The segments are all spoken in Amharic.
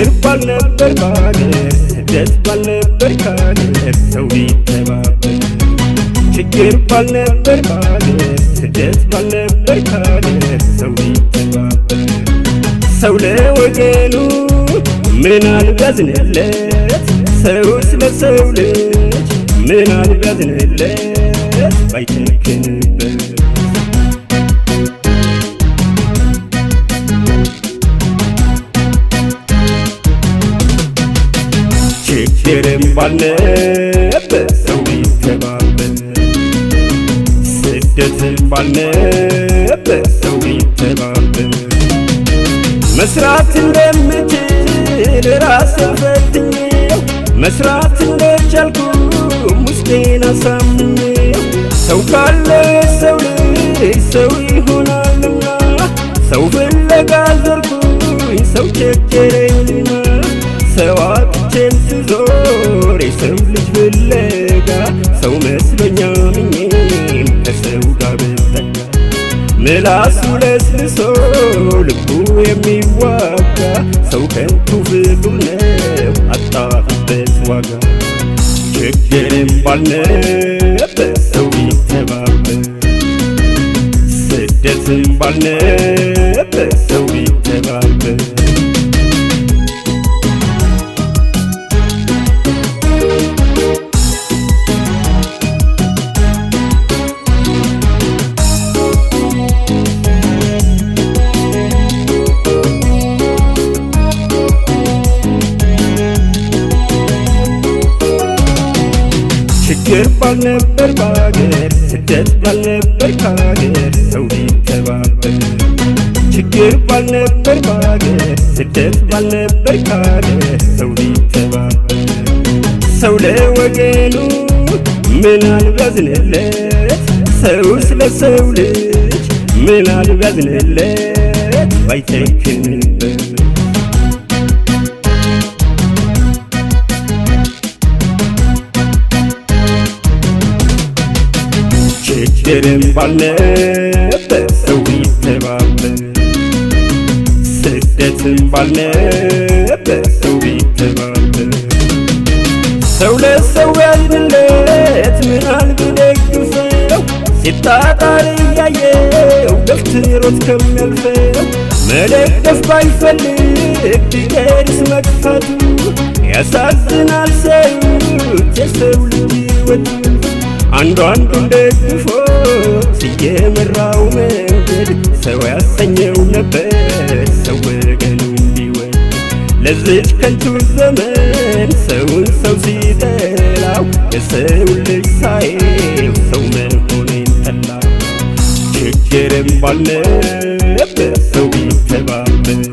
ችግር ባልነበር በሀገር ስደት ባልነበር ከሀገር ሰው ቢተባበር ችግር ባልነበር በሀገር ስደት ባልነበር ከሀገር ሰው ቢተባበር ሰው ለወገኑ ምን አልቢያዝንለት ሰው ስለ ሰው ልጅ ምን አልቢያዝንለት ባይጨክንበት ችግርም ባልነበር ሰው ቢተባበር ስደትም ባልነበር ሰው ቢተባበር መስራት እንደምችል ራሴን ፈትኜው መስራት እንደቻልኩ ውስጤን አሳምኜው ሰው ካለ ሰው ልጅ ሰው ይሆናልና ሰው ፍለጋ ዘርኩኝ ሰው ቸገረኝና ሰው አጥቼም ስዞር የሰው ልጅ ፍለጋ ሰው መስሎኛ ምኜም ከሰው ጋር ብጠጋ ምላሱ ለስልሶ ልቡ የሚዋጋ ሰው ከንቱ ፍጡር ነው አጣበት ዋጋ ችግርም ባልነበር ሰው ቢተባበር ስደትም ባልነበር ሰው ቢተባበር ችግር ባልነበር በሀገር ስደት ባልነበር ከሀገር ሰው ቢተባበር ችግር ባልነበር በሀገር ስደት ባልነበር ከሀገር ሰው ቢተባበር ሰው ለወገኑ ምን አልቢያዝንለት ሰው ስለ ሰው ልጅ ምን አልቢያዝንለት ባይጨክንበት ችግርም ባልነበር ሰው ቢተባበር ስደትም ባልነበር ሰው ቢተባበር ሰው ለሰው ያዝንለት ምናል ቢደግፈው ሲጣጣር እያየው ገፍትሮት ከሚያልፈው መደገፍ ባይፈልግ ቢቀርስ መግፋቱ ያሳዝናል ሰዩት የሰው ልጅ ወዱ አንዱ አንዱን ደግፎ እየመራው መንገድ ሰው ያሰኘው ነበር ሰው ወገኑ እንዲወድ ለዚች ከንቱ ዘመን ሰውን ሰው ሲጠላው የሰው ልጅ ሳየው ሰው መሆኔን ጠላው ችግርም ባልነበር ሰው ቢተባበር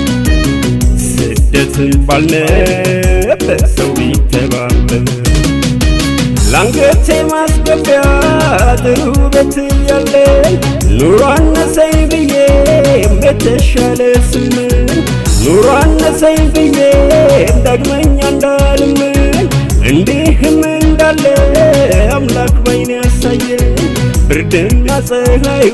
ስደትም ባልነበር ሰው ቢተባበር ላንገቴ ማስገቢያ ጥሩ ቤት እያለኝ ኑሮ አነሰኝ ብዬ የተሻለ ስምን ኑሮ አነሰኝ ብዬ ዳግመኛ እንዳልምን እንዲህም እንዳለ አምላክ ባይን ያሳየኝ ብርድና ፀሐዩ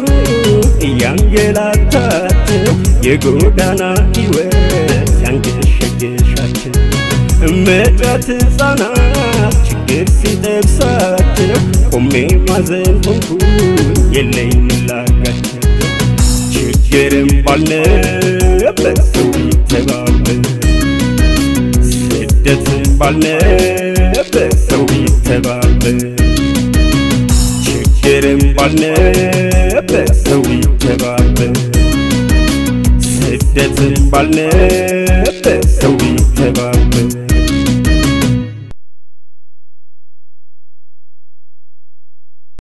እያንገላታቸው የጎዳና ሕይወት ያንገሸገሻቸው እመጫት ሕፃናት ችግር ሲጠብሳቸው ቆሜ ማዘን ሆንኩ የለኝ ምላጋቸው ችግርም ባልነበር ሰው ቢተባበር ስደትም ባልነበር ሰው ቢተባበር ችግርም ባልነበር ሰው ቢተባበር ስደትም ባልነበር ሰው ቢተባበር